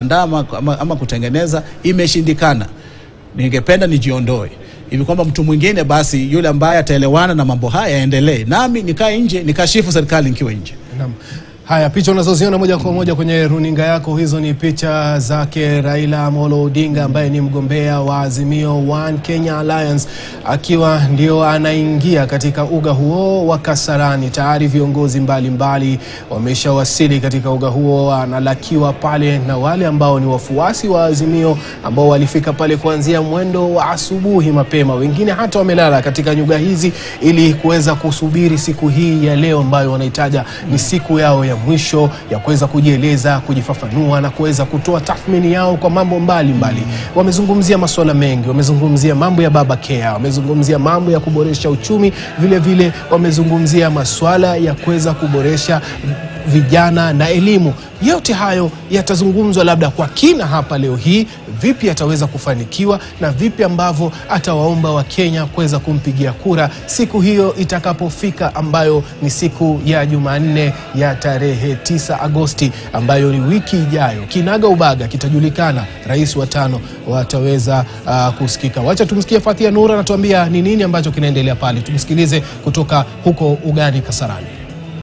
kuandaa ama, ama, ama kutengeneza imeshindikana, ningependa nijiondoe hivi kwamba mtu mwingine basi yule ambaye ataelewana na mambo haya yaendelee, nami nikae nje nikashifu serikali nikiwa nje. Naam. Haya, picha unazoziona moja kwa moja kwenye runinga yako, hizo ni picha zake Raila Amolo Odinga ambaye ni mgombea wa Azimio One Kenya Alliance, akiwa ndio anaingia katika uga huo wa Kasarani. Tayari viongozi mbalimbali wameshawasili katika uga huo, analakiwa pale na wale ambao ni wafuasi wa Azimio ambao walifika pale kuanzia mwendo wa asubuhi mapema, wengine hata wamelala katika nyuga hizi ili kuweza kusubiri siku hii ya leo ambayo wanaitaja ni siku yao ya mwisho ya kuweza kujieleza, kujifafanua na kuweza kutoa tathmini yao kwa mambo mbalimbali. Wamezungumzia masuala mengi, wamezungumzia mambo ya baba care, wamezungumzia mambo ya kuboresha uchumi, vile vile wamezungumzia masuala ya kuweza kuboresha vijana na elimu. Yote hayo yatazungumzwa labda kwa kina hapa leo hii, vipi ataweza kufanikiwa na vipi ambavyo atawaomba Wakenya kuweza kumpigia kura siku hiyo itakapofika, ambayo ni siku ya Jumanne ya tarehe 9 Agosti, ambayo ni wiki ijayo. Kinaga ubaga kitajulikana, rais wa tano wataweza uh, kusikika. Wacha tumsikie Fathia Nura anatuambia ni nini ambacho kinaendelea pale. Tumsikilize kutoka huko ugani Kasarani.